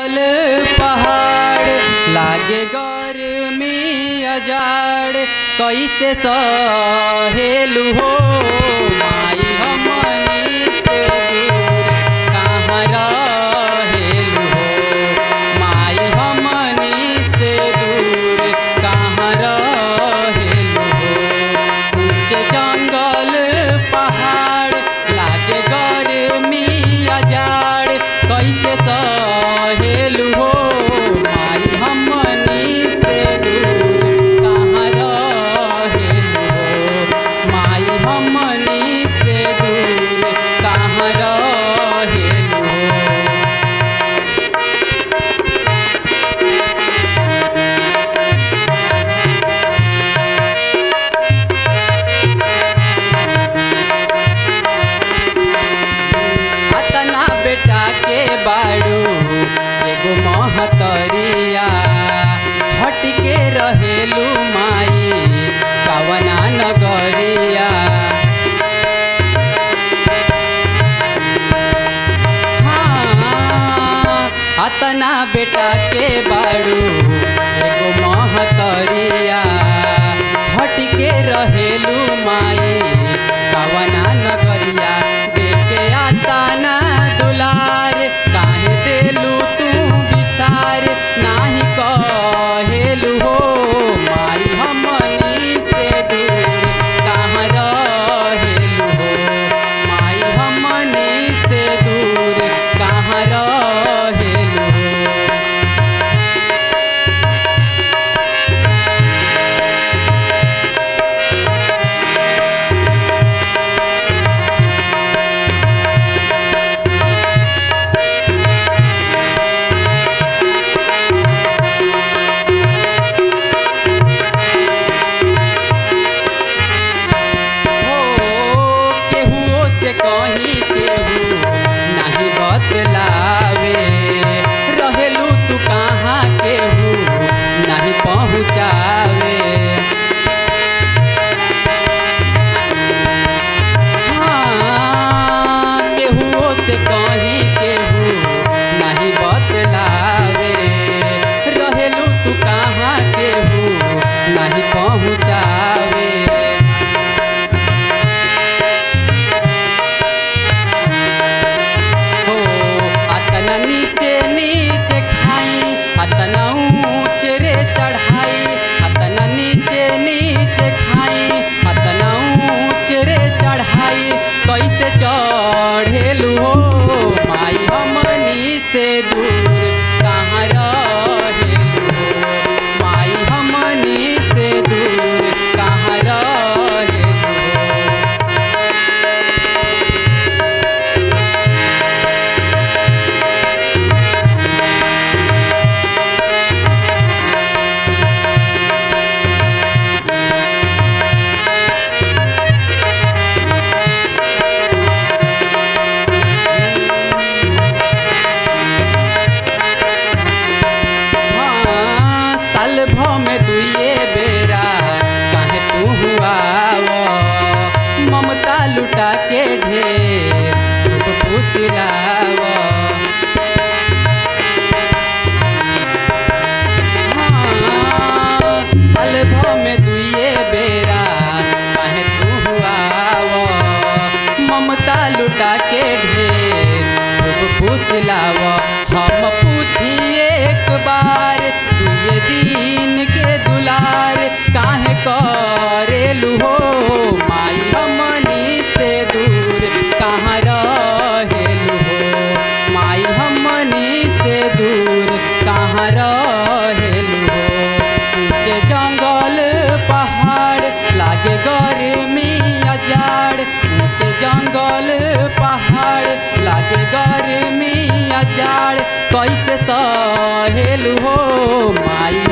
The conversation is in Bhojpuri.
जंगल पहाड़ लागे गर्मी अजाड़ कैसे सहेलू हो माई हमनी से दूर कहाँ रहेलू हो माई हमनी से दूर कहाँ रहेलू हो ऊंचे जंगल पहाड़ लागे गर्मी अजाड़ कैसे सहेलू हो माई हमनी से दूर कहाँ रहेलू हो माई हमनी से दूर कहाँ रहेलू हो अतना बेटा के बाड़ू एगो महतरिया हट के रहेलू माई कवना नगरिया हाँ, अतना बेटा के बाड़ू एगो महतरिया हट के रहेलू माई कवना नगरिया देखे आता ना दुलार काहे देलू तू विसार नाही कहेलू हो माई हमनी से दूर कहाँ रहेलू हो माई हमनी से दूर कहाँ रहेलू हो हो केहुओ से कहीं केहू नहीं बतलावे रहेलू तू कहाँ केहू नहीं पहुँचावे हाँ, केहुओ से कहीं केहू नहीं बतलावे रहेलू तू कहाँ केहू नहीं पहुँचावे हो अतना नीचे नीचे खाई अतना ऊंच रे चढ़ाई अतना नीचे नीचे खाई अतना ऊंच रे चढ़ाई कैसे चढ़ेलू हो माई हमनी से दूर कहाँ रहेलू हो माई हमनी से दूर कहाँ रहेलू हो हाँ, साल भ में दुइए बेरा काहे तू हुआ ममता लुटा के ढेर धूप फुसिलाव हाँ, साल भ में दुइए बेरा काहे तू हुआ ममता लुटा के ढेर खूब फुसलाव हम पूछिए एक बार दुए दिन के दुलार काहे करेलू हो माई हमनी से दूर कहाँ रहेलू हो माई हमनी से दूर कहाँ रहेलू हो ऊंचे जंगल पहाड़ लागे गर्मी अजाड़ ऊंचे जंगल पहाड़ लागे गर्मी अजाड़ कैसे सहेलू हो माई